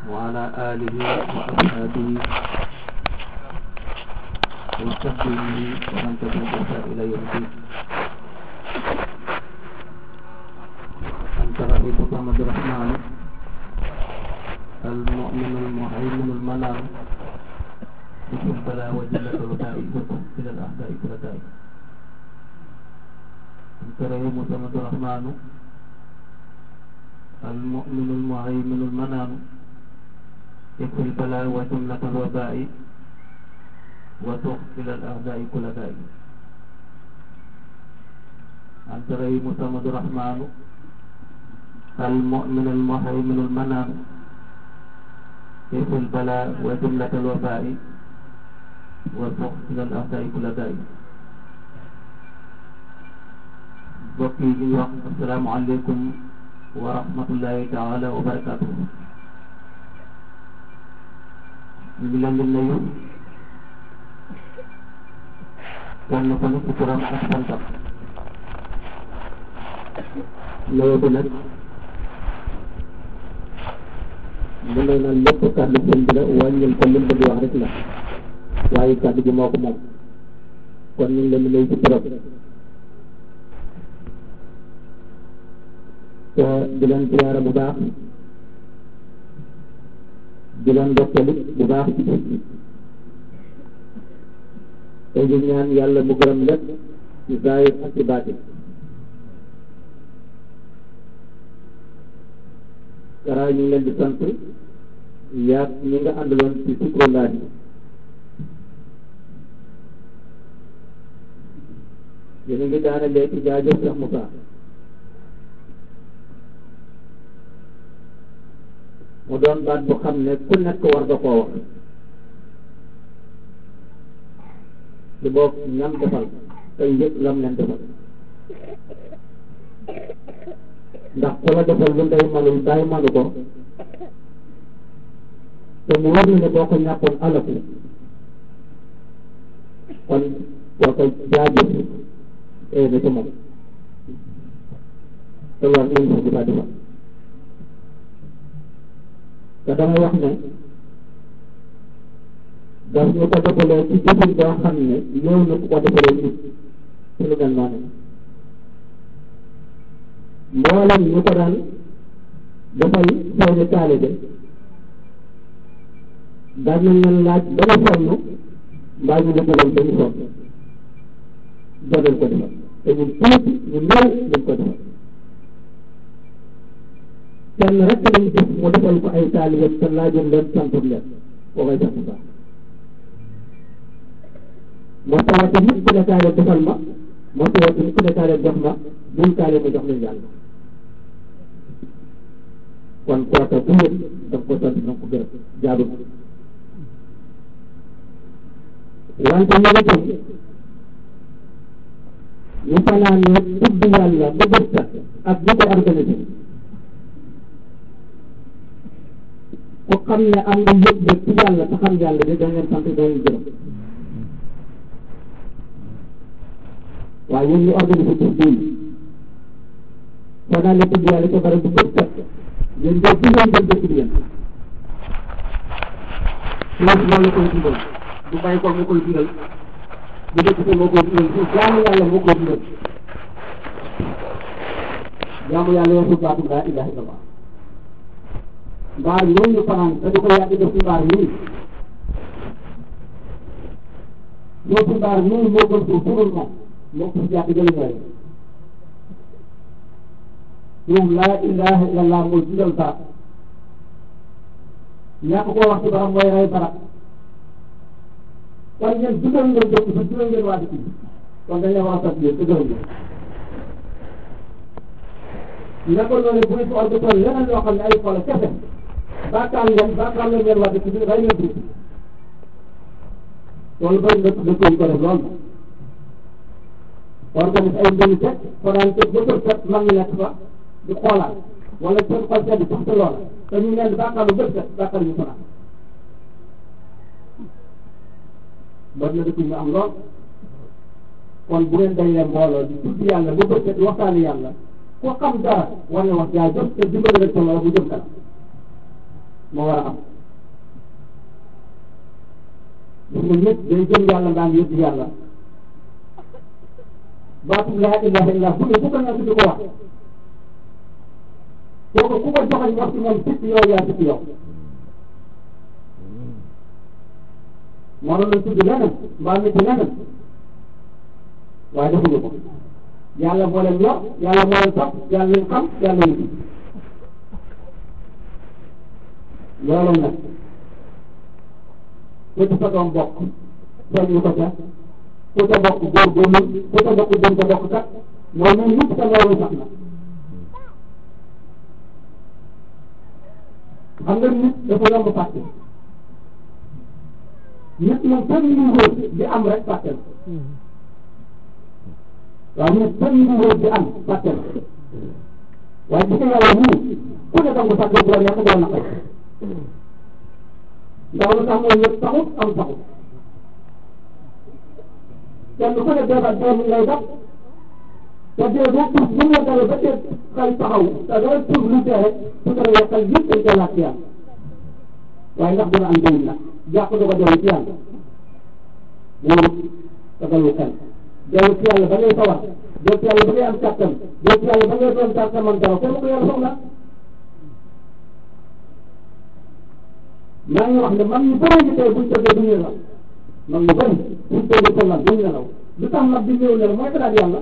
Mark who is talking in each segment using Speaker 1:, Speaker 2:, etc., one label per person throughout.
Speaker 1: وعلى آله وأصحابه وصحبه ومن تبعهم إلى يوم الدين أنت رئيس محمد الرحمن المؤمن المهيمن المنام بسم البلاء وجلة الوداء إلى الأعداء كل داء أنت رئيس محمد الرحمن المؤمن المهيمن المنام يكفي البلاء وجملة الوباء وتغفل الأعداء كل داء أنت رئيس محمد الرحمن المؤمن المهيمن المنام يكفي البلاء وجملة الوباء وتغفل الأعداء كل داء mbokk yi ñu wax asalaamaaleykum wa rahmatullahi taala wa barakatuhu ñu ngi leen di nuyu kenn ku nekk ci turam ak santam nuyu bi nag mu ne na lépp kàddu sëñ bi la wàññil ko lim bëgg wax rek la waaye kàddu gi moo ko moom kon ñu ngi leen di nuyu ci turam te di leen ziyaara bu baax di leen ndokkali bu baax ci bis bi te di ñaan yàlla mu gërëm lépp ci zaahir ak ci baatin kara ñu ngi leen di sant yaag ñi nga àndaloon ci Zikrullaah yi yéen a ngi daana léegi jaajëf Cheikh Moussa mu doon baat bu xam ne ku nekk war nga koo wax di boog ñam defal tey yëpp lam leen defal ndax ku la defal lu ndey manul bàyyi manu ko te mu war na ne boo ko ñàkkoon alaku kon boo ko jaajëf ee na ci moom te war nañ ko di ba defal te damay wax ne daf ñu ko defalee ci jëfin boo xam ne ñëw na ku ko defalee nit ci lu mel noonu mboolem ñu ko daan dafay seeni taalibe daan nañ leen laaj ba nga sonn mbaa ñu lëkkaloon ba ñu sonn doonal ko defal te ñun tuuti ñu néew dañ ko defal kenn rek lañ gis mu defal ko ay taalibe te laajoon leen santum leen koo koy sant baax moo tawate nit ku ne taalibe defal ma moo tawate nit ku ne taalibe jox ma bul taalibe ma jox leen yàlla kon kooka bu yëg da ko sant na ko gërëm jaadu wante ñu itam ñu fanaanee tudd yàlla ba bët sa ak bu ko organisé ku xam ne am nga yëg yëg ci yàlla te xam yàlla de da ngeen sant da ngeen gërëm waaye yéen ñu organisé tur bii soo daan ne tudd yàlla ca bara bu bët set yéen de fu ngeen dem dëkk bi yéen loolu loolu la koy dundal du bàyyi ko moo koy dundal bu dëkk bi moo koy dundal su jaamu yàlla moo koy dundal jaamu yàlla yoo su baatu laa ilaha illallah mbaar yooyu ñu fanaan te di ko yàgg def ci mbaar yii ñoo ci mbaar yooyu moo gën suuf furul moom moo ko yàgg jëli ñooy moom laa ilaha illallah mooy dundal barab ñàkk koo wax ci barab mooy rey barab kon ñeen dundal ngeen dëkk bi dundal ngeen waa dëkk bi kon dañ leen war a sant yéen te gërëm ngeen nekkul loolu bu ñu fi organisé leneen loo xam ne ay xool kese bàkkaar ngeen bàkkaar la ngeen waa dëkk bi rey ngeen dëkk loolu bëri na dëkk yi ko def loolu organise ay mbéyu teg fanaan teg ba kër set mag ñi nekk fa di xoolaat wala seen xol sedd sax te loola te ñu neen bàkkaar lu bët set bàkkaar ñu fanaan bëri na dëkk ñu am lool kon bu ngeen dajee mbooloo di tudd yàlla ba bët set di waxtaani yàlla ko xam dara war na wax jaajëf te dimbali rek sa loolu bu jëm kanam moo war a am gis nga ñëpp day jëm yàlla daan yëpp yàlla baatu laa ilaha illa bu ne bu ko nekk di ko wax kooku ku ko joxañ wax ci moom sikk yow yaa sikk yow mënoon na tudd leneen mbaa nit leneen waaye defuñu ko yàlla moo leen yor yàlla moo leen topp yàlla leen xam yàlla leen loolu nag ku ci sa doom bokk soññu ko ca ku ca bokk góorgóorlu ku ca bokk jëm ca bokk kat mooy ñun ñëpp sa loolu sax na xam nga nit dafa yomb fàtte nit moom fenn ñu wóor di am rek fàtte la waaye nit fenn ñu wóor di am fàtte la waaye gis nga yàlla nii ku ne danga fàtte bu la neex doo naqari ndax lu tax mooy ñëpp taxut am taxut kenn ku ne deebat dee mi ngay def te dee boo tuuf bu la dalee ba tey xel taxaw te doo tuuf lu dee rek su ko defee xel yëpp dañ koy laaj ci yàlla waaye ndax dina am njëriñ nag jàpp du ko dellu ci yàlla wóorut te dalul xel dellu ci yàlla ba ngay sawar dellu ci yàlla ba ngay am kàttan dellu ci yàlla ba ngay doon kàttan man dara kenn ko yàlla soxla maa ngi wax ne man ñu bëri ñu tey buñ tëddee duñu nelaw man ñu bëri buñ tëddee ko lan duñu nelaw lu tax nag di ñëw nelaw mooy xalaat yàlla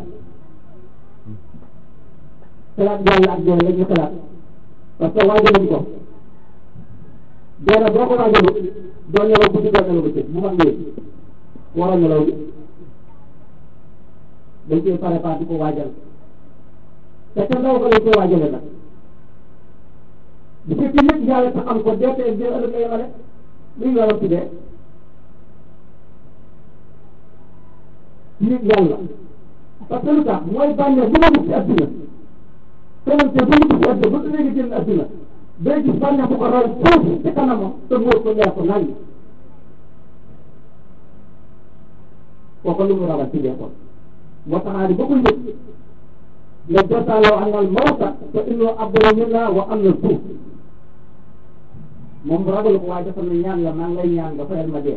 Speaker 1: xalaat yàlla ak dee la ñu xalaat parce que waajaluñ ko dee na boo ko waajalu doo nelaw guddi doo nelaw bëccëg bu mag ñëwee war a nelaw bi dañ koy préparé di ko waajal te ca ndaw ko lañ koy waajale nag bu fekkee nit yàlla tax am ko dee tey dee ëllëg lay yemale luy yoonam ci dee nit yàlla parce que lu tax mooy bànneex bu ma gis ci adduna keneen te bu ñu gis ci adduna ba léegi génn adduna day gis bànneex bu ko raw foofu ci kanamam te móor ko leer ko nañ kooku lu mu ragal ci dee kon moo tax di ba ko njëkk ne desaaloo anal mawta te innoo abdala minna wa am na suuf moom ragalu ko waaye dafa ne ñaan la maa ngi lay ñaan nga fayal ma dee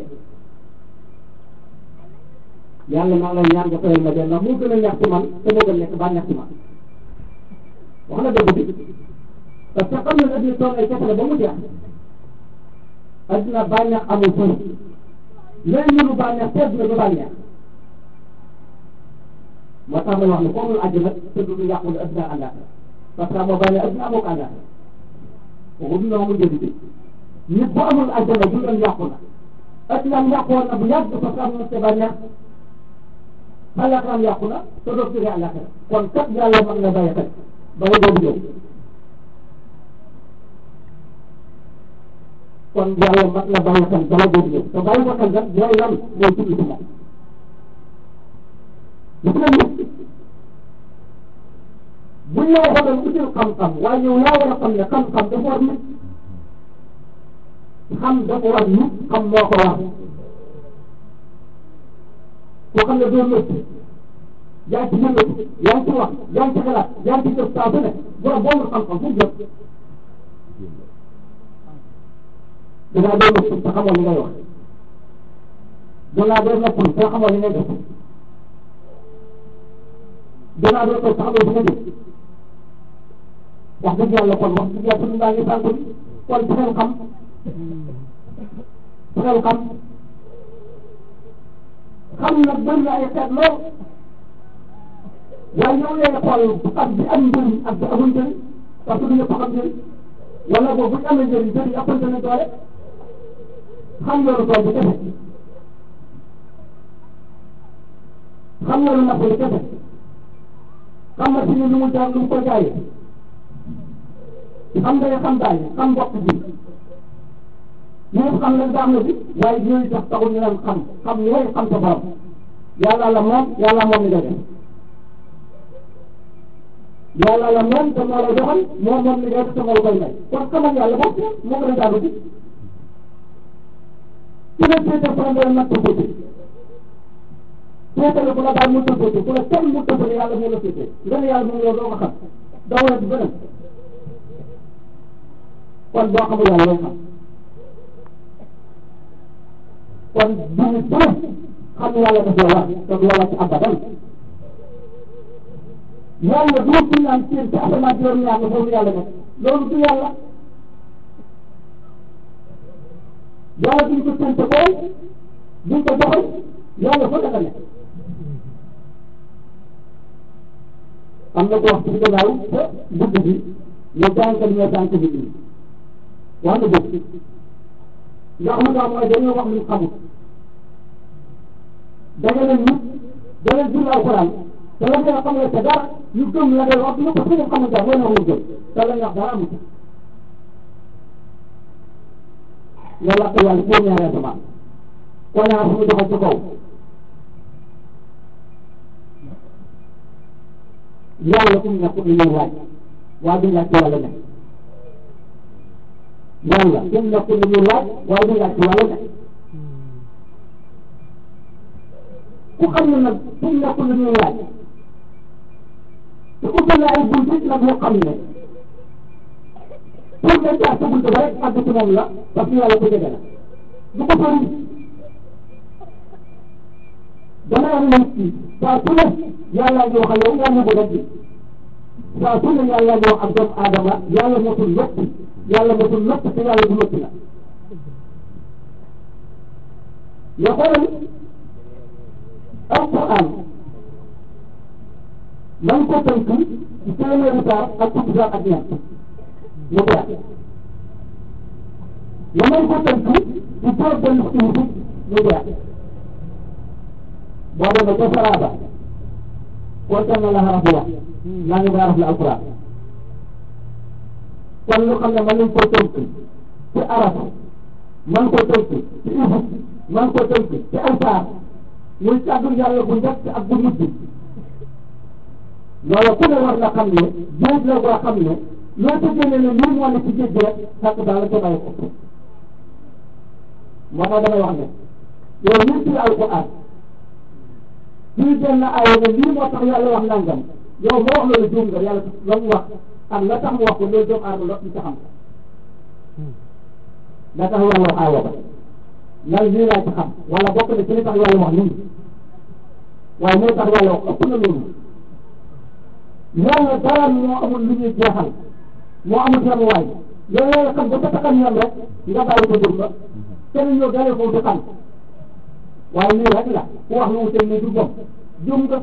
Speaker 1: yàlla maa ngi lay ñaan nga fayal ma dee ndax moo gën a ñax ci man te moo gën a nekk ba ñax ci man wax na dëgg bi parce que xam na adduna tool ay kese la ba mu jeex adduna bànneex amul fëri léegi ñu lu bànneex te adduna du bànneex moo tax ma wax ne foofu la àjjana te du yàqu ne adduna àllaaxira parce que moo bàyyi adduna amoo ko àllaaxira kooku dina amul njëriñ bi nit bu amul àjjana du doon yàqu na adduna am yàqoon na bu yàgg parce que am na sa bànneex àllaaxira am yàqu na te doo jógee àllaaxira kon kat yàlla mën na bàyyi xel bala boobu ñëw kon yàlla mën na bàyyi xel bala boobu ñëw te bàyyi ko xel nag mooy lan mooy tudd ci moom gis nga nit buñ la waxoon util xam-xam waaye yow yaa war a xam ne xam-xam dafa war nit xam dafa war nit xam moo ko war koo xam ne doo métti yaa ngi ci yëngatu yaa ngi ci wax yaa ngi ci xalaat yaa ngi ci def saa su ne borom boobu xam-xam fu mu jëm dangaa doo métti te xamoo li ngay wax dangaa doo métti te xamoo li ngay def danaa doon toog taxawal fi nga jëm wax dëgg yàlla kon wax dëgg yàlla suñu mbaa ngi sànq bi kon fexeel xam fexeel xam xam nag bëri na ay xeet lool waaye yow lee xool ak bi am njëriñ ak bi amul njëriñ parce que du ñëpp xam njëriñ wala boobu bu ñu amee njëriñ njëriñ ëppante na doole xam yoonu tool bi kese xam yoonu napp bi kese xam nga si ne lu mu jaar lu mu ko jaayee xam nga xam daal xam mbokk bi ñoom xam nañ baax na bi waaye ñooñu tax taxul ñu leen xam xam ñooy xam sa borom yàlla la moom yàlla moom li nga def yàlla la moom te moo la doxal moom moom li nga def te moo la koy may kon xamal yàlla bopp moo gën a jaaru bi ku ne seete problème nag ko féete seetale bu la daal mu tëbbatu ku la kenn mu tëbbale yàlla moo la féete nga ne yàlla moom yow doo ko xam doo war a di beneen kon boo xamul yàlla loo xam kon duñu bëri xam ne yàlla daf la war te du la war ci abadan yàlla du fi naan ci ci asamaan juróom ñaar nga foofu yàlla nekk loolu du yàlla yàlla duñ ko tënk koy duñ ko doxal yàlla fa dafa nekk am na ko wax ci gannaaw te guddi bi ne jànkat ñoo jànk bi nii wax na dëgg ndax lu tax mooy dañoo wax luñ xamul da nga leen nit da leen jur alxuraan te la nga xam ne te dara ñu gëm la ngay wax lu ko fi nga xamante mooy na lu gëm te la nga wax dara amut nga lakk yàlla foo ñaaree sama ko ñaar fu mu doxal ci kaw yàlla fu mu nekk ni ñuy laaj waaye duñ laaj ci wàllu nekk yàlla fu mu nekk ni ñuy laaj waaye duñ laaj ci wàllu nekk ku xam ne nag fu mu nekk ni ñuy laaj te ubbi na ay bunt nag yoo xam ne pour nga jaar sa bunt ba rek àgg ci moom la parce que yàlla ko jege la du ko sori dana am nit ki saa su ne yàlla ngi wax ak yow yàlla ko def saa su ne yàlla ngi wax ak doomu aadama yàlla motul lépp yàlla motul lépp te yàlla du lépp la ya xoolal alquran man ko tënk ci téeméeri saar ak fukki saar ak ñett mu jeex nga mën ko tënk ci toog benn suuf mu jeex boo demee ca Saraba kontaan na la xaraf bu wax naa ngi xaraf la alquran kon lu xam ne mën nañ koo tënk ci araf man koo tënk ci isib man koo tënk ci alfaar muy kàddu yàlla bu njëkk ak bu mujj loolu ku ne war na xam ne géej la boo xam ne loo ko génne ne lii moo ne ci géej gi rek fekk daal la ca bàyyi ko moo tax damay wax ne yow lii ci alquran lii benn aaya ne lii moo tax yàlla wax nangam yow moo wax loolu juum nga yàlla la mu wax ak la tax mu wax ko loolu doomu aadama la ñu xam la tax yàlla wax aaya ba lan lii laa ci xam wala bokk na ci li tax yàlla wax lii waaye moo tax yàlla wax ëpp na loolu yàlla dara moo amul lu ñuy jeexal moo amul yemuwaay yow yàlla xam ba sa taxam yem rek nga bàyyi ko jëm ba kenn ñëw dalee foofu di xam waaye lii rek la ku wax lu wuute ni du jom jum nga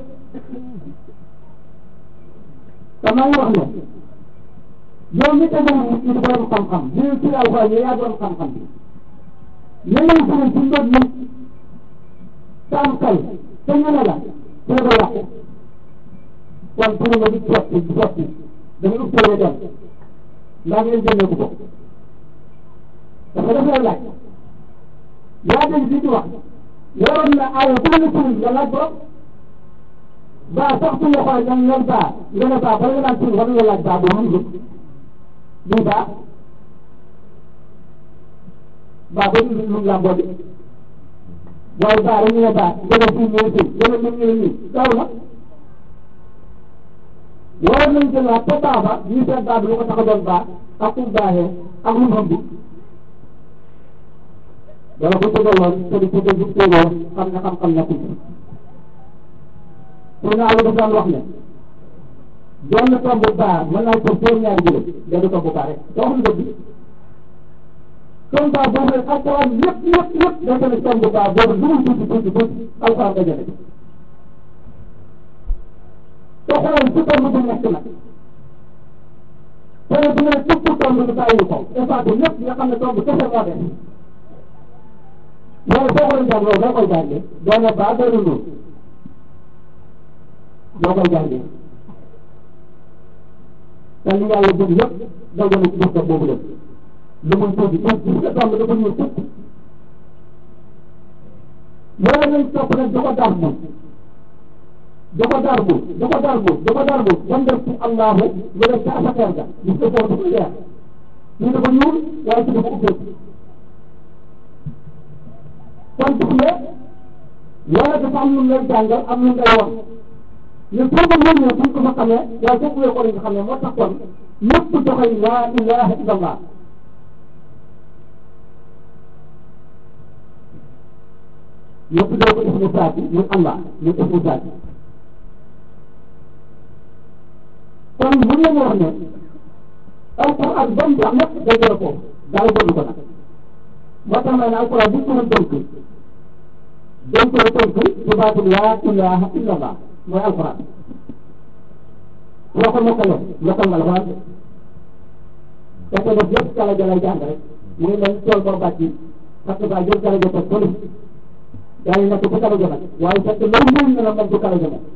Speaker 1: te maa ngi wax ne yow mi tegal nit ñi borom xam-xam lii ci alxuraan yi yaa borom xam-xam bi yeneen sëriñ ci mbir mi saam kay te ñu ne la te ko yàqu kon pour nga di sotti di sotti dafa ëpp solo dem ndax ngeen jëndee ko ko dafa def lay laaj yaa dégg di ci wax waroon na aaya bu la sëriñ nga laaj borom baa sax su ñu xool ñoom ñoom baa nga ne baa bala nga naan sëriñ war nga laaj baa boo xam nga lii baa baa ba ñu lu la mbodi waaye baa rek ñu ne baa gën a fii ñëw fii gën a mën ñëw nii daw na waroon nañ jëlaat ba baa ba ñu seet baa bi lu ko tax a doon baa ak fu baaxee ak lu mu ëmb wala bu tëgaloon te di tëgg bu tëgoo xam ne xam-xam nekkul pour nga àll daan wax ne benn tomb baa mën naa ko fóor ñaari jële benn tomb baa rek doo xam dëgg tomb baa boobu rek alxuraan yëpp yëpp yëpp dafa ne tomb baa boobu lu mu tuuti tuuti tuuti alxuraan nga jële te xoolal su tomb bu nekk nag te bu ne tukku tomb bi bàyyi ko effacé lépp nga xam ne tomb kese moo def loolu soo koy jàng loolu doo koy jàngee doo ne baa doo ne noonu doo koy jàngee te li yàlla bëgg yëpp doo gën a ci def boobu dem lu muy tuuti tuuti gis nga tomb dafa ñuy tukk loolu lañ topp nag da ko dar bu da ko dar bu da ko dar bu da ko dar bu ba mu def ci allahu nga def ca asakeer ga gis nga foofu dafa leer ñu dafa ñuul waaye ci dafa ubbeeku kon gis nga yàlla dafa am lu lay jàngal am lu ngay wax mais pour que ñun ñëpp buñ ko fa xamee waaye foofu la ko nga xam ne moo tax kon ñëpp doxal laa ilaha illallah ñu tuddee ko ismu saati muy Allah muy ismu saati kon bu ngeen wax ne alquran ba mu wax lépp day jël foofu dara jënd ko nag moo tax ma ne alquran bu ñu ko tënk dañ koy tënk ci baatu laa ilaha illa allah mooy alquran boo ko mokkalee mokkal nga la ko wàcce parce que def yëpp kala ja lay jàng rek mu ngi mel tool boo bàcc parce que ba jël kala ja teg fële yaa ngi nekk ci kala ja nag waaye fekk loolu mënuñ ne la moom du kala ja moom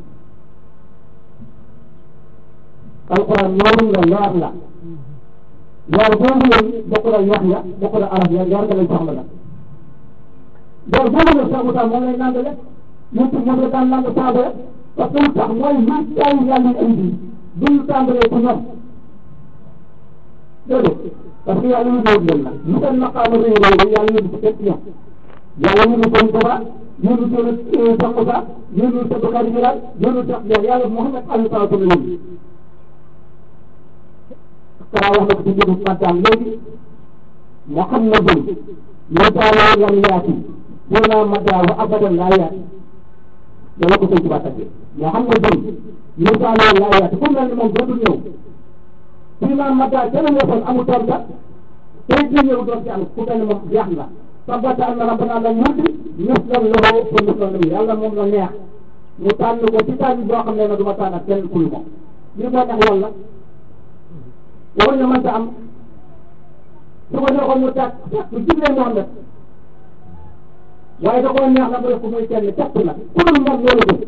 Speaker 1: alquran noonu la leer la leer boobu leen bokk na yax ya bokk na araf ya leer nga lay soxla nag leer boobu la sax utaa moom lay nandale ñun moom la daan nand saaba ya parce que lu tax mooy lu taw yàlla indi duñu tàmbalee ci ñoom déedéet parce que yàlla yu ñëw leen nag lu seen maqaama rëy rëy yàlla yóbbu ko kenn ci ñoom yàlla yóbbu ko Tuuba yóbbu ko Cheikh Moussa yóbbu ko Bakary Bilal yóbbu ko Cheikh yàlla Mouhamed Aliou Sow la yóbbu Kara wax na ko ci njëriñ Fadane léegi Muhammadun mutaalaa lam yaati wala madaahu abadan laa yaati dana ko sëñ Tuba tàggee Muhammadun mutaalaa laa yaati ku mel ni moom dootul ñëw fii maa madaa ca la nekkoon amul torga tey jii ñëw doon ci am ku mel ni moom jeex na sabata anna rabbana la yurdi mislan lahu fa mislan lahu yàlla moom la neex mu tànn ko ci tànn boo xam ne nag du ma tànn ak kenn ku moom lii moo tax yàlla war na mënta am su ko neexoon mu tàkk tàkk jublee Muhammad waaye da koo neex na mu def ko muy kenn tàkk na ku dul moom loolu ko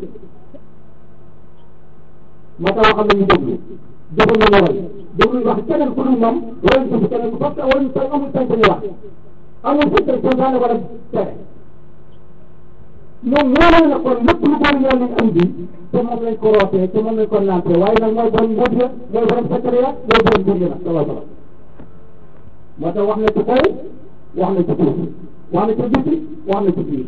Speaker 1: moo tax xam ne ñu déglu jëfal na ñu way déglu wax keneen ku dul moom wala ñu keneen parce que wala ñu sañ amul sañ sañu wax amul sañ sañ santaane wala tere moom ñoo na kon lépp lu boole yàlla ñu andi te moom lañ ko rootee te moom lañ ko naantee waaye nag mooy borom mbóot ya mooy borom secret ya mooy borom mbir ya nag salaa salaam moo tax wax na ci kaw wax na ci suuf wax na ci biti wax na ci biir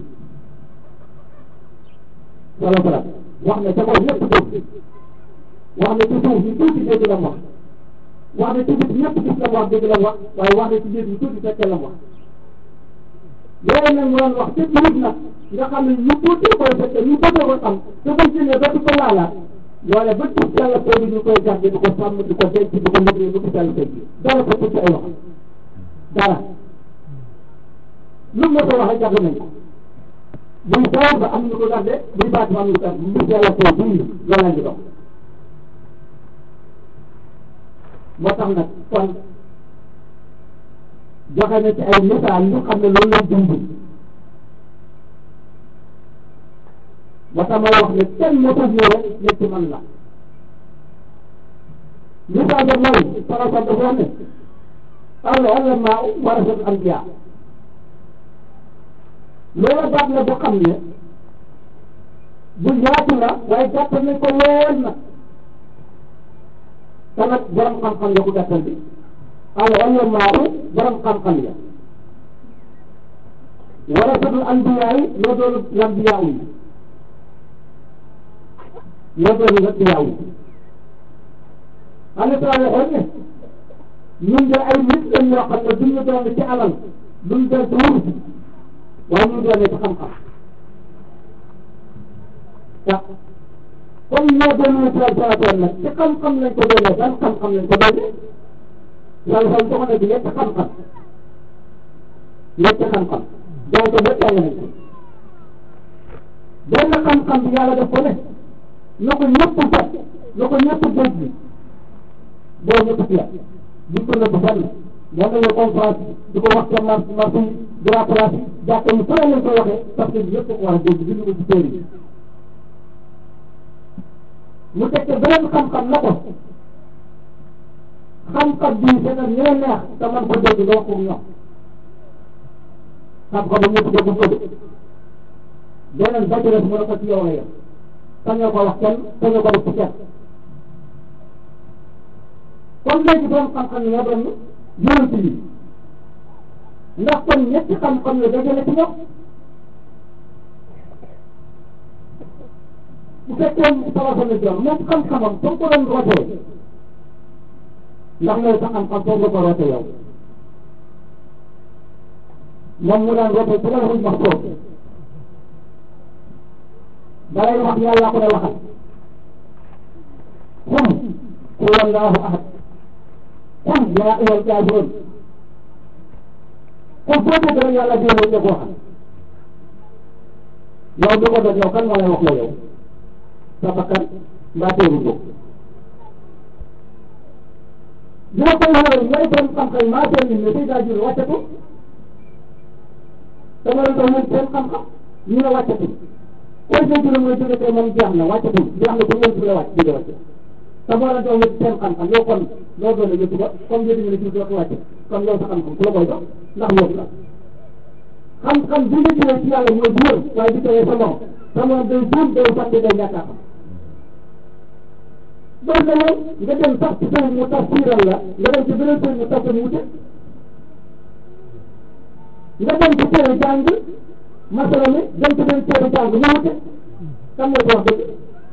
Speaker 1: salaa salaam wax na ca kaw ñëpp dégg wax na ci suuf ñu tuuti dégg la wax wax na ci biti ñëpp gis la wax dégg la wax waaye wax na ci biir ñu tuuti fekkee la wax yooyu nag mu doon wax te biir nag nga xam ne ñu tuuti koy fekkee ñu bëgg ko xam te buñ ci ne dootu ko laalaat loole ba ci yàlla boobu ñu koy gàdde di ko sàmm di ko denc di ko liggéey ba ci yàlla koy ji dara ko ci ay wax dara lu mu la ko waxee jàpp nañ ko buy taw ba am ñu ko gàdde buy baat ba am ñu ko gàdde mbir yàlla koy bii loolu lañ di dox moo tax nag kon joxe na ci ay misaal yu xam ne loolu lañ dund ba tax ma wax ne kenn motul ñëw rek ne ci man la misaal ba mooy farasa dafa wax ne al ulama warasatul anbiya loolu baat la bu xam ne bu yaatu la waaye gàttal nañ ko lool nag te nag borom xam-xam la ko gàttal bi al ulama borom xam-xam ya warasatul anbiya yi ñoo doon lambiya yi ñoo doon lambiya yi xam nga waxoon ne ñun de ay nit lañ yoo xam ne duñu doon ci alal duñ doon ci wurus waaye ñu doon ci xam-xam waaw comme ñoo doon lu sal salatoon nag ci xam-xam lañ ko doonee ban xam-xam lañ ko doonee sal sal jox na bi ñetti xam-xam ñetti xam-xam jàng ko ba jàng nañ ko benn xam-xam bi yàlla def ko ne na ko ñëpp jot na ko ñëpp dégg boo ñëpp ci di ko nëbb fenn moo tax ñu conférence di ko wax ca mar marché yi grand place yi jàkka yi fële lañ koy waxee parce que ñëpp ko war a dégg bind ko ci téere yi mu teg ca beneen xam-xam na ko xam-xam bii c'est que ñoo neex te man ko dégg nga wax ko ñoom xam-xam bu ñëpp dégg ko de beneen ba ci des mu ne ko ci yow la yem sañoo ko wax kenn sañoo ko def ci kenn kon léegi doon xam-xam ñoo doon yonent yi ndax kon ñetti xam-xam la dajale ci ñoom bu fekkee salasa la doon moom xam-xamam soo ko doon rootee ndax loolu sa xam-xam foofu nga ko rootee yow moom mu daan rootee ci la ruñ wax foofu balay wax yàlla ko ne waxal qul huwa allahu ahad qul yaa ayyuhal kaafiruun kon boo déggee rek yàlla dee ne ko waxal yow mi ko def yow kan moo lay wax la yow sa bakkan mbaa teewul ko dina koy waxee ñooy borom xam-xam maa seen nit ne Seydina Jibril wàccatu dama la doon seen xam-xam ñu ne wàccatu kon seen juróom mooy jóge tey moom jeex na wàccatu jeex na bu ñëw si la wàcc jóge wàcc te moo la doon seen xam-xam yow kon loo doon yëpp ba comme yéen ñu ne jiw dootu wàcc kon yow sa xam-xam ku la koy dox ndax yëpp la xam-xam bi nga jëlee ci yàlla mooy bu wër waaye di tawee sa morom sa morom day buum day fàtte day ñàkk a xam donc yow nga dem sax ci sëriñ mu tafsiral la nga dem ci beneen sëriñ mu tafsir mu wute nga dem ci téere jàng masala mi dem ci beneen téere jàng mu wute kan mooy ko wax dëgg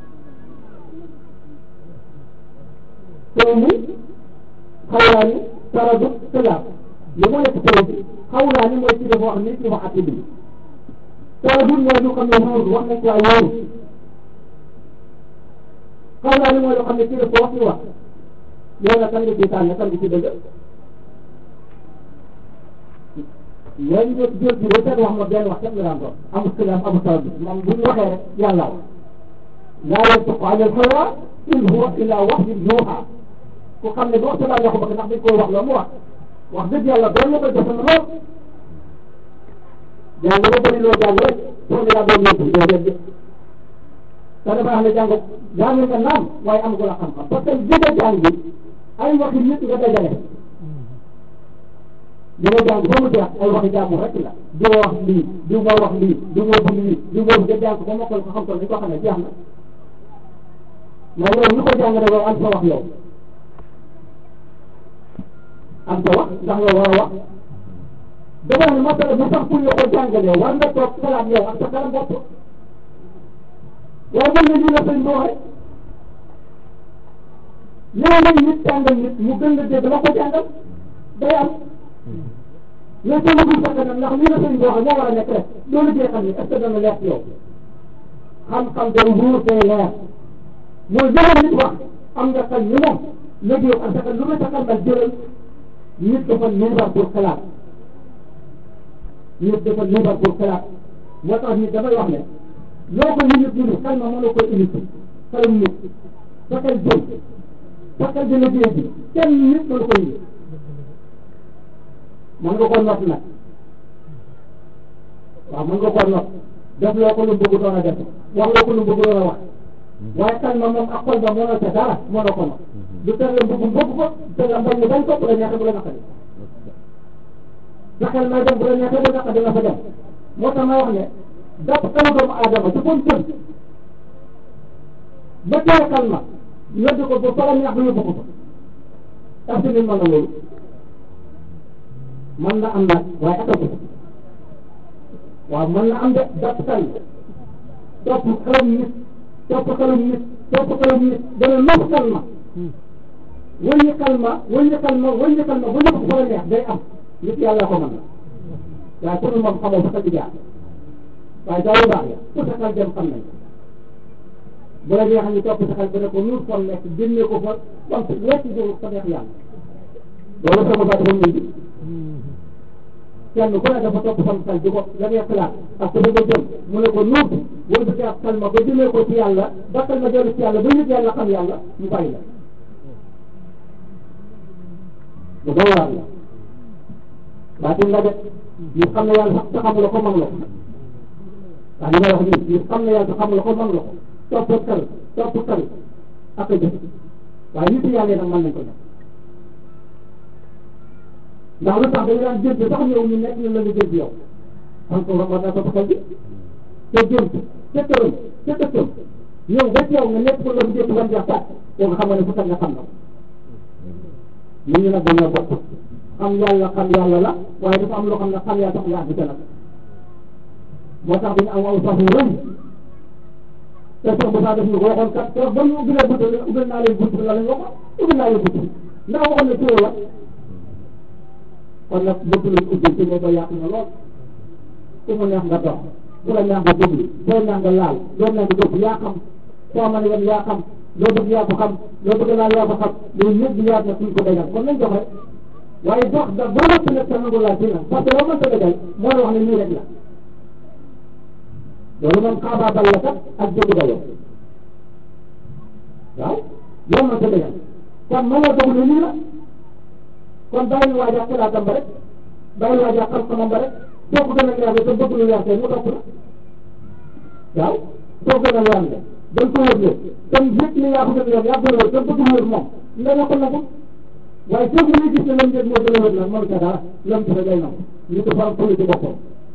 Speaker 1: téere mi xawlaa ni taradut xilaaf li moo nekk téere bi xawlaa ni mooy ci dafa wax ni ci wax atti bi taradut mooy lu xam ne wóor wax nañ ko ay wóor xaw naa ni mooy loo xam ne kii daf ko wax ñu wax yow nag kan nga ciy tànn kan nga ci dëgg léegi ñu jël ci ba seet wax ma benn wax kenn nga daan doon amul xilaaf amul taw bi moom bu ñu waxee rek yàlla wax laa yantiqu ani l-hawa in huwa illa wahyun yuuhaa ku xam ne du wax sa laa waxu bëgg ndax dañ koy wax la mu wax wax dëgg yàlla doon la koy defe na lool jàng ba bëri loo jàng rek pour ne yaa doon yóbbu doo dégg te dafa wax ne jàng jàng nga naam waaye am ko la xam-xam parce que bi nga jàng ay waxi nit nga dajale li nga jàng ba mu jeex ay waxi jàmm rek la di wax lii di moo wax lii di moo bind lii di moo nga jàng ba mokkal ko xam ko ni ko xam ne jeex na mais yow ñu ko jàng rek yow am sa wax yow am sa wax ndax yow war a wax dama ne masala bu sax pour ñu ko jàngalee war nga toog xalaat yow ak sa kanam bopp waaye mën nga ñu la sëñ bi waxee léeg-léeg nit jàngal nit mu gën la dégg la ko jàngal day am mais soo bëggul sa kanam ndax lii la sëñ bi waxee moo war a nekk rek loolu jee xam ne est-ce que dana leer ci yow xam-xam day wóor day leer mooy jëlal nit wax am nga xel ni moom léegi yow ak sa xel lu ma sa xel nag jëlal nit dafa libre pour xalaat nit dafa libre pour xalaat moo tax nit damay wax ne loo ko nit ñi xel ma mën na koy initié xelum nit sa xel jëm sa xel dina liggéey bi kenn nit mën na koy indi mën nga koo not nag waaw mën nga koo not def loo ko lu bëgg doon a def wax loo ko lu bëgg doon a wax waaye xel ma moom ak xol ba mënoo ca dara mënoo ko not du tere la bëgg bëgg ko te la bañ bañ ko bu la neexee bu la naqari sa xel may dem bu la neexee bu naqari dina fa dem moo tax ma wax ne dàpp xelu doomu aadama ci kon tën ba tee xel ma yóbbu ko ba fara neex ba yóbbu ko fa est-ce que nit mën na loolu mën na am nag waaye attan ko waaw mën na am de dàpp xel topp xelum nit topp xelum nit topp xelum nit dana nopp xel ma wëññi xel ma wëññi xel ma wëññi xel ma ba ñëpp fara neex day am nit yàlla ko mën na waaye pour moom xamoo fa sa jaar waaye daa yu baax ya ku sa xel dem xam nañ bu la neexee ñu topp sa xel ba ne ko nuur fon nekk génne ko fa wam si wecc jóg fa neex yàlla loolu sama baat dafa mujj kenn ku ne dafa topp sam xel di ko la ngay xalaat ak ko bëgg a jëm mu ne ko nuur wala ba ak xel ma ba jëmee ko ci yàlla ba xel ma dellu ci yàlla ba yëg yàlla xam yàlla mu bàyyi la bu doo waral la baatin la de ñu xam ne yàlla sax sa xamula ko mag la ko waaw li may wax nii ñu xam ne yàlla xam la ko mën la ko topp xel topp xel ak a jëf waaye nit yàlla nag mën nañ ko def ndax lu tax dañu daan jënd sax ñëw ñu nekk ñu la ñu jënd yow xam ko war naa topp xel bi te jënd te tëram te tëkkam ñëw ba teew nga nekk ko la mu jënd ban jaxtaat koo nga xam ne fu tax nga xam na ko nit ñi nag dañoo bokk xam yàlla xam yàlla la waaye dafa am loo xam ne xam yàlla tax nga àgg ca nag moo tax dañu am aw sax yu rëy te Cheikh Moussa def ñu ko waxoon kat te ba ñu ubbilee bunt bi ubbil naa leen bunt bi la lañ waxoon ubbil naa leen bunt bi ndax waxoon ne téye la kon nag bunt lañ ubbil te ñoo ko yàq na lool ku mu neex nga dox bu la ñaan nga déglu soo ñaan nga laal loo ñaan nga déglu yaa xam soo mën a yem yaa xam loo bëgg yaa ko xam loo bëgg laal yaa ko xam loolu ñëpp di yaat na suñ ko dajal kon nañ jox rek waaye jox da boo mënta nekk sa nangu laal dina parce que loo mënta dajal moo la wax ne nii rek la loolu moom xaabaabal la kat ak dégg dayoo waaw loo mënta dajal kon mën nga doog ne nii la kon bàyyi waajaa xalaatam ba rek bàyyi waajaa xam-xamam ba rek soo ko gën a leer te bëgg lu leer te mu topp la waaw soo gën a leer la dañ ko wër leen kon yëpp ni yaa ko gën a leer yaa gën a wër te bëgg lu wër moom nga ne ko nagu waaye soo ko gis ne lam njëg moo gën a wër la mënu ca dara lam ci day nangu ñu ko faram pële ci boppam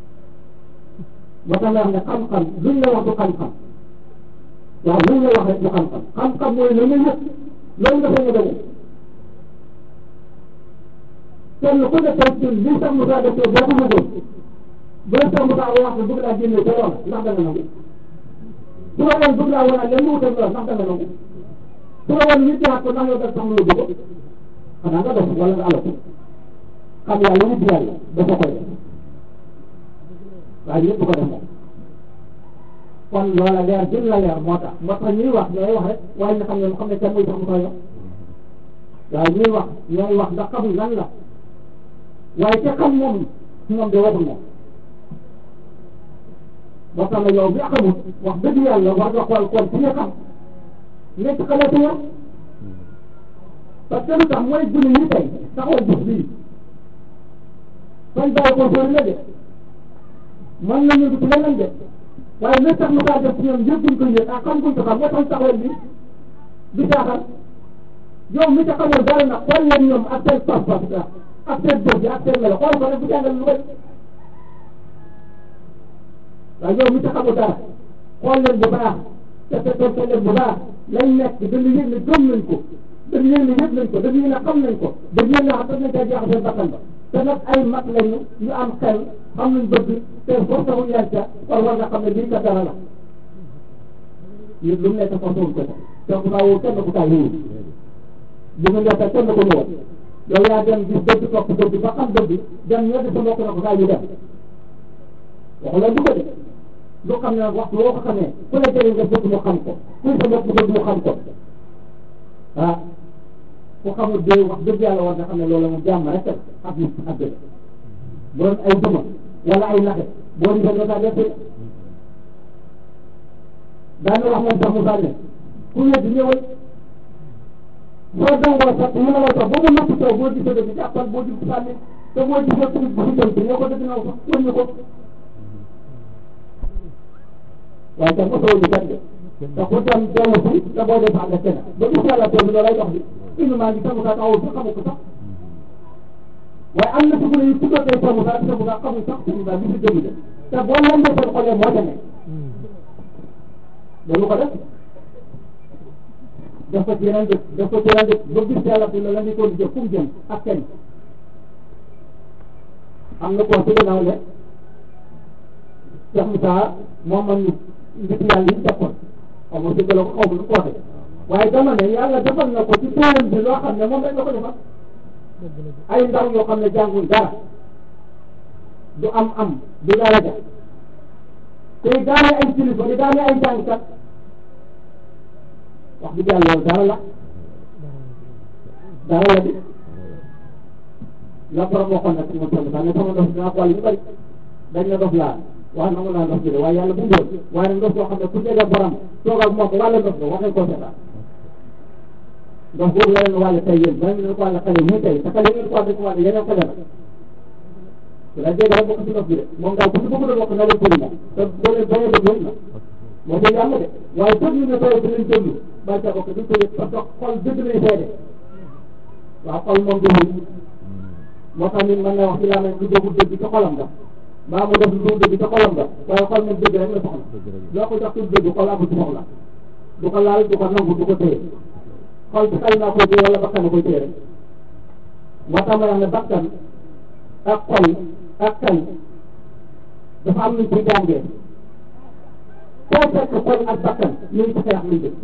Speaker 1: ba tax wax ne xam-xam luñ la wax du xam-xam waaw luñ la wax rek du xam-xam xam-xam mooy la nga yëg loolu nga fay nga demee kenn ku ne tey ci li sax mu saa def boo ko mëgoon bu la sax mu saa wax ne bëgg laa génne ca loola ndax danga nangu su la woon bëgg laa wanaat leen lu wutal loola ndax danga nangu su la woon nit yaat ko ndax yow da sax lu bëgg xanaa nga dof wala nga alako xam yàlla wut yàlla dafa koy def waaye ñëpp ko def moom kon loola leer gën la leer moo tax moo tax ñuy wax ñooy wax rek waaye ñu xam ne xam ne kenn muy sax mu koy wax waaye ñuy wax ñooy wax ndax xamul lan la waaye te xam moom moom de waxul moom ba tax na yow bi xamul wax dëgg yàlla war nga xool kon fi nga xam nekk xalaatu yow parce que lu tax mooy gune yi tey taxawal bés bii fañ bàyyi ko sóori la de mën nañu dugg leneen de waaye li tax mu kaa def ci ñoom yëpp duñ ko yëg ak xam guñ ko xam moo tax taxawal bi du caaxaan yow mi ca xamul dara nag xool leen ñoom ak seen pas-pas la ak seen jëf ji ak seen melo xool ko rek bu jàngal lu bëri waaye yow mi ca xamul dara xool leen bu baax te te te leen bu baax lañ nekk dañu yëg ne gëm nañ ko dañu yëg ne yëg nañ ko dañu yëg ne xam nañ ko dañu yëg ne xam nañ caa jeexal seen bakkan ba te nag ay mag lañu ñu am xel xam nañ bëgg te force wuñ leen ca kon war nga xam ne lii ka dara la yëpp lu mu nekk force wuñ ko ca te ku kaa woo kenn ku kaa wóorul bu mu nekk kenn ko ñëwoon yow yaa dem gis dëgg topp dëgg ba xam dëgg dem ñoo sa mbokk na ko kaa ñu dem waxu la du ko de lu xam ne nag waxtu woo ko xamee ku la jëriñ nga bëgg mu xam ko kuy sa mbokk bëgg mu xam ko ah ku xamul dee wax dëgg yàlla war nga xam ne loolu moom jàmm rek ak nit ak dëgg bu doon ay duma wala ay naxe boo di nga kaa def daana wax moom sax mu sànne ku wedd ñëwal boo dangoo sax mu ne la sax ba mu natt taw boo gisee dëgg jàppal boo gis sànni te boo gisee tamit bu fi tënk ñoo ko dëgg naw sax wëññi ko waaye tam mosoo ñu kat de te ku dem dellu si te boo def ànd ak kenn ba gis yàlla toog loolay dox bi indi maa ngi samu saa taxawul sax xamu ko sax waaye am na sugune yi tuddoo tey samu saa samu saa xamul sax samu saa bi si dëgg de te boo lambee seen xoolee moo ca nekk dañu ko def def ko ci yeneen dëkk def ko ci yeneen dëkk ba gis yàlla bi la la ñu ko di jëf fu mu jëm ak kenn am na koo ci gannaaw ne Cheikh Moussa moom man nit yàlla yi defoon xaw ma dëgg la ko xaw ma lu ko waxee waaye dama ne yàlla defal na ko ci téeram bi loo xam ne moom rek la ko defal ay ndaw yoo xam ne jàngul dara du am am du daraja tey daane ay kilifa di daane ay jàngkat wax dëgg yàlla loolu dara la dara la di la borom waxoon nag moom tamit sax ne sama ndox dinaa xool yu bëri dañ na dof laa wax nangu naa ndox bi de waaye yàlla bu ndox waaye nag ndox boo xam ne ku jege borom toog ak moom wàlla ndox ba wax nañ koo seetaan ndox boobu la leen wàll tey yéen bala ngeen ko wàll xale muy tey te xale ngeen ko wàll ko wàll yeneen ko defal su la jege rek bokk ci ndox bi de moom daal ku ci bëgg a bokk na leen përi moom te boo leen boo leen déglu na moo koy yàlla de waaye déglu ne tey dinañ déglu bàyyi sa bokk duñ ko yëg parce que xol dëgg lay seede waaw xol moom déglu moo tax ñun mën na wax ci laa du déglu dëgg ci xolam nga mbaa mu def lu dul dëgg ci xolam nga waaye xol moom dëgg rek la soxla loo ko jox ci dëgg xol amul ci soxla du ko laal du ko nangu du ko téye xol bi xel naa koy téye wala bakkan na koy téye rek moo tax ma wax ne bakkan ak xol ak xel dafa am luñ ci jàngee foo fekk xol ak bakkan ñu ngi ci xeex luñ dëkk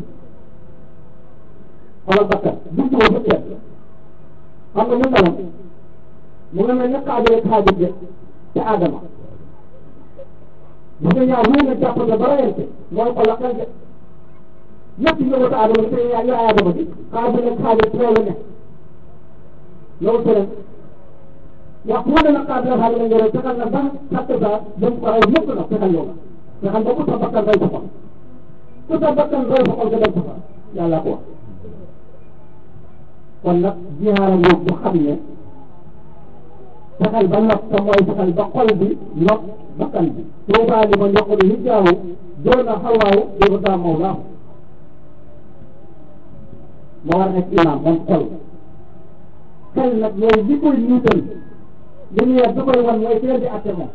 Speaker 1: xol ak bakkan buñ ci woo fëkkee xam nga ñu meloon mu nga mel ne xaajale xaajale ca Adama bu nga ñaar wuu nga jàpp nga ba rayante mooy ko lakkal de ñëpp ñu wata aadama te yaa yaa aadama bi xaar bi nag xaar bi loolu ne loolu tëral wax bu ne nag xaar bi nag xaar bi nag yore fexal na ba xatte sa dem ko ray ñëpp nag fexal yow fexal ba ku sa bakkan ray sa xol ku sa bakkan ray sa xol nga dem sa fa yàlla ko wax kon nag jihaara yow bu xam ne fexal ba nopp te mooy fexal ba xol bi nopp bakkan bi tuubaa li ma ñoqulu hijjaawu doona xawaawu yóbbu daa mawlaahu moo war nekk imaam moom xol xel nag mooy li koy niital li ñu yor bi koy wan mooy teel di atte moom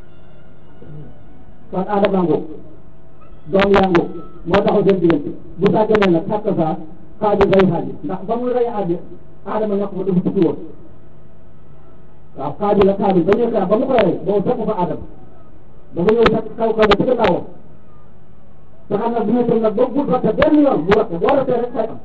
Speaker 1: kon aadama ngoo doom yaa ngoo moo taxaw seen diggante bu sàgganee nag xàq saa xaaju rey xaaju ndax ba muy rey aadi aadama ñàkk ma dafa tukki woon waaw xaaju la xaaju ba ñëw ba mu koy rey boobu fekk fa aadama dafa ñëw fekk kaw kaw ba ci gannaawam te xam nag bu ñu nag ba bul ratte benn yoon bu ratte boo rattee rek fay am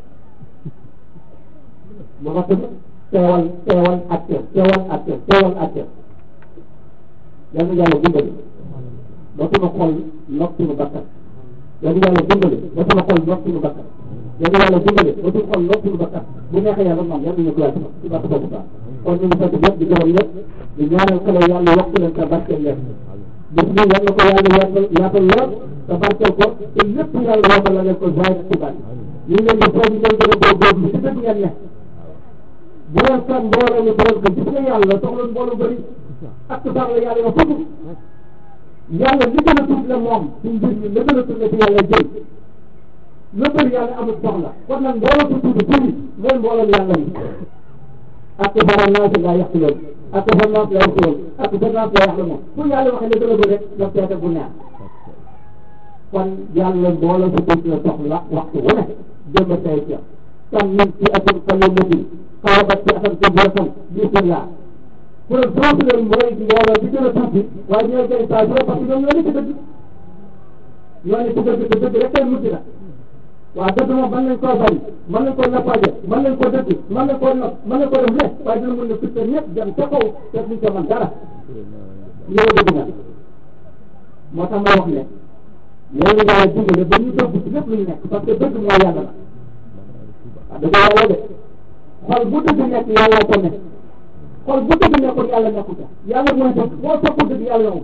Speaker 1: bu ratte teewal teewal ak teew teewal ak teew teewal ak teew yal na yàlla dimbali ba sunu xol nopp sunu bakkan yal na yàlla dimbali ba sunu xol nopp sunu bakkan yal na yàlla dimbali ba sunu xol nopp sunu bakkan bu neexee yàlla moom yal nañu ko yàlla ci barke boobu baax kon ñu ngi sant ñëpp di gërëm ñëpp di ñaanal xale yàlla yokk leen te barkeel leen bis bi yal na ko yàlla yaatal yaatal lool te barkeel ko te lépp yàlla yokkal la leen ko zaay ak xibaar ñu ngi leen di foofu ngeen gën a góorgóorlu ci dëgg ngeen ne bu leen kan mbooloo ñu tëral ko gis nga yàlla soxla mbooloo bëri ak sax la yàlla na fukk yàlla li gën a tuut la moom ci mbir mi la gën a tuut la ci yàlla jël la bëri yàlla amul soxla kon nag mbooloo su tuuti tuuti mooy mbooloo yàlla mi ak fara naas laa yàq lool ak fara naas laa yàq lool ak fara naas laa yàq moom fu yàlla waxee la gën a bëri rek la seete bu neex kon yàlla mbooloo su tuuti la soxla waxtu wu ne jëmba tay ci tam min ci atum kalimatin xaabat ci atam kabiratan bismillah pour foofu leen mooy mbooloo bi gën a tuuti waaye ñooy gën saa su parce que ñoom ñoo ne ci dëgg ñoo ne ci dëgg te dëgg rek kay mujj na waaw dëgg moom mën nañ koo bari mën nañ koo nappaaje mën nañ koo dëgg mën nañ koo nopp mën nañ koo def lépp waaye dina mën na fitte ñëpp dem ca kaw te duñ ca mën dara ñoo dëgg nag moo tax ma wax ne loolu nga dimbale ba ñu dëgg ci lépp lu ñu nekk parce que dëgg mooy yàlla la waaw dëgg yàlla de xol bu dëgg nekk yàlla ko nekk xol bu dëgg nekkul yàlla nekku ca yàlla mooy dëgg boo toppul dëgg yàlla yow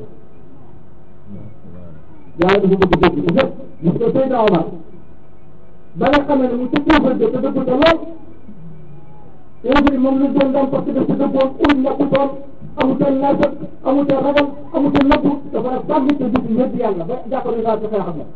Speaker 1: yàlla dafa bëgg dëgg ci lépp gis nga Seydina Omar ba nga xamee ne mu ci tuufal de te dëgg te lool léegi moom la doon daan parce que daf ci dëggoon uñ nekkutoon amutoon naafat amutoon ragal amutoon nëbbu dafa nag sàmm te dugg ñëpp yàlla ba jàpp ne daal ci xeex ak moom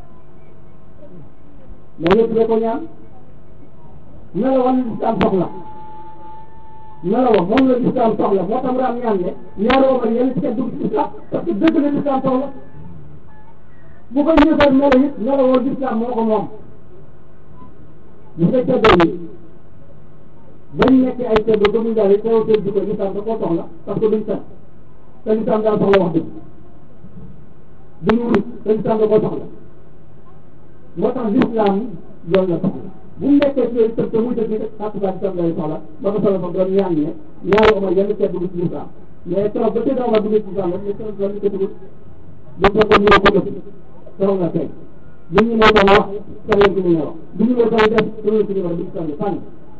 Speaker 1: mais ñëpp da ko ñaan melawal lislaam soxla melawal moom la lislaam soxla moo tax raam ñaan ne ñaari Omar yéen ci dugg ci lislaam parce que dëgg la lislaam soxla bu ko ñëfar melo it melawal lislaam moo ko moom bu nga ceddoo yi bañ nekk ay ceddo gëmuñ daal yi teew seen jikko lislaam da koo soxla parce que duñ fen te lislaam daal soxla wax dëgg duñu wut te lislaam da koo soxla moo tax lislaam loolu la soxla bu mu nekkee ci yooyu te muy dëgg rek xàttu baa lislaam lay soxla ba ko soxla fa doon ñaan ne ñaari Omar yenn ceddo dugg ci lislaam mais keroog ba Seydina Omar dugg ci lislaam rek mais keroog loolu ko dugg bu fekkoon ñoo ko def keroog la tey li ñu moo doon wax keneen ki ñu ñëw li ñu moo doon def keneen ki ñu wax di sànni sànni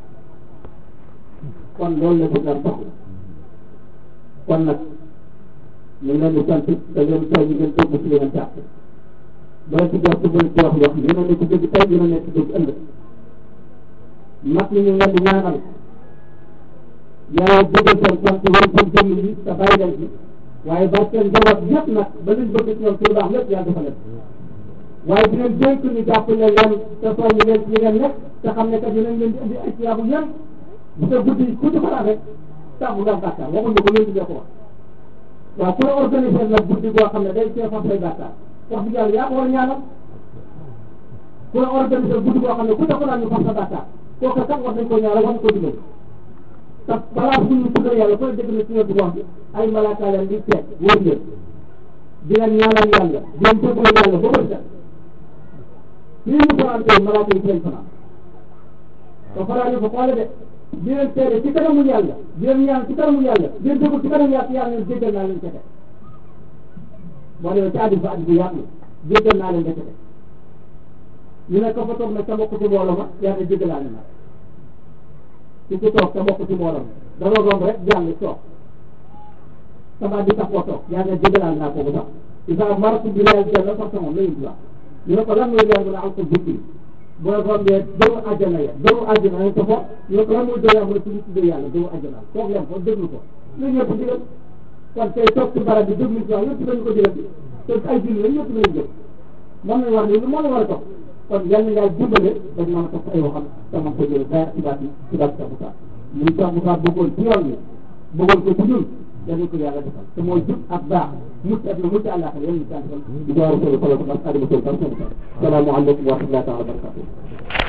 Speaker 1: kon loolu la bëgg a soxla kon nag ñu ngi leen di sant te leen tey ñu ngeen dégg ci li ngeen jàpp bala ci jox ci bëri ci wax wax yéen a nekk dëgg tey yéen a nekk dëgg ëllëg mag ñi ñu ngi leen di ñaanal yàlla bëggal seen sant wala seen jëmm yi te bàyyi leen ci waaye ba seen njaboot yëpp nag ba liñ bëgg ci ñoom ci lu baax lépp yàlla dafa leen waaye di leen dénk ñu jàppale leen te soññi leen ci li ngeen nekk te xam ne kat dinañ leen di indi ay ciyaabu yem bu sa guddi ku ci xalaat rek tax bu nga bàkkaar waxuñu ko léegi ko wax waaw ku la organiser nag guddi boo xam ne day see fas say bàkkaar wax dëgg yàlla yaa ko war a ñaanal ku la organiser guddi boo xam ne ku ca xalaat ñu fas sa bàkkaar kooku kat war nañ ko ñaanal war nañ ko digal te balaa bu ñu tuddee yàlla ku la dégg na ci ñoom wax bi ay malaaka leen di seet wóor leen di leen ñaanal yàlla di leen jégalu yàlla ba bët set fii mu fanaan tey malaaka yi seen fanaan te fanaan ko xoole de di leen seede ci kanamu yàlla di leen ñaan ci kanamu yàlla di leen déglu ci kanamu yàlla yàlla leen jéggal naa leen ca teg boo demee ci addis ba addis bu yaatu jéggal naa leen defete ñu ne ko fa toog nag sa mbokk ci mbooloo ma yàlla jéggalaale na su ko toog sa mbokk ci mbooloo ma dama romb rek jàll toog sama di tax koo toog yàlla jéggalaale naa kooku sax isa maratu bi leel janna sax sama la ñu wax ñu ne ko lan mooy leer mu ne alko bukki boo rombee dëru àjjana ya dëru àjjana nañ ko fa ñu ne ko lan mooy dëru yàlla mu ne suñu tuddee yàlla dëru àjjana toog leen ko déglu ko lu ñëpp digal kon tey toog ci barab bi déglu ci wax yëpp dañu ko digal te ay julli lañ ñëpp lañ jël moom lañ war ni moo la war a toog kon yal na yàlla dimbale dañ mën a topp ay waxam sama ko jël dara ci baat ci baat Cheikh Moussa muy Cheikh Moussa bëggoon ci yoon bi bëggoon ko ci ñun dañu ko yàlla defal te mooy jub ak baax mucc ak mucc àllaaxira yéen ñu sant di door solo solo ko ak adama solo salaamaaleykum wa rahmatullahi taala wa barakatuh